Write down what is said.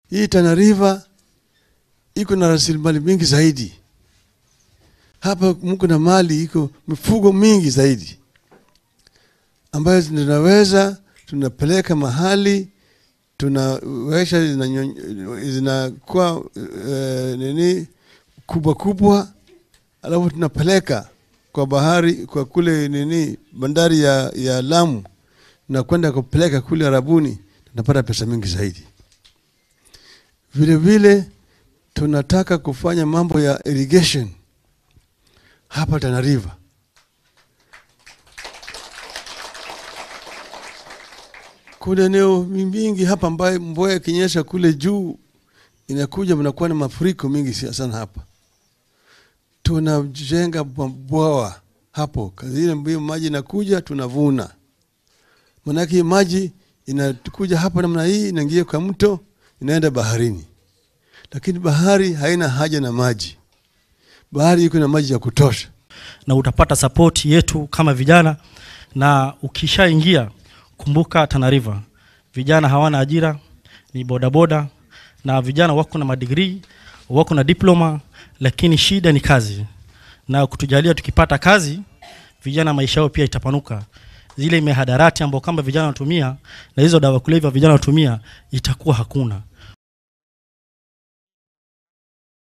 Hii Tana River iko na rasilimali mingi zaidi. Hapa mko na mali iko mifugo mingi zaidi ambayo tunaweza tunapeleka mahali tunawesha zinakuwa uh, nini kubwa kubwa, alafu tunapeleka kwa bahari kwa kule nini bandari ya, ya Lamu na kwenda kupeleka kule Arabuni, tunapata pesa mingi zaidi. Vile vile tunataka kufanya mambo ya irrigation hapa Tana River. Kuna eneo mingi hapa ambayo mvua ikinyesha kule juu inakuja, mnakuwa na mafuriko mingi sana hapa. Tunajenga mabwawa hapo, ile mbio maji inakuja, tunavuna. Manake maji inakuja hapa namna hii, inaingia kwa mto, inaenda baharini, lakini bahari haina haja na maji. Bahari iko na maji ya kutosha, na utapata support yetu kama vijana, na ukishaingia kumbuka Tana River vijana hawana ajira, ni bodaboda na vijana wako na madigrii, wako na diploma, lakini shida ni kazi. Na kutujalia tukipata kazi, vijana maisha yao pia itapanuka. Zile mihadarati ambao kama vijana wanatumia na hizo dawa kulevya vijana wanatumia itakuwa hakuna.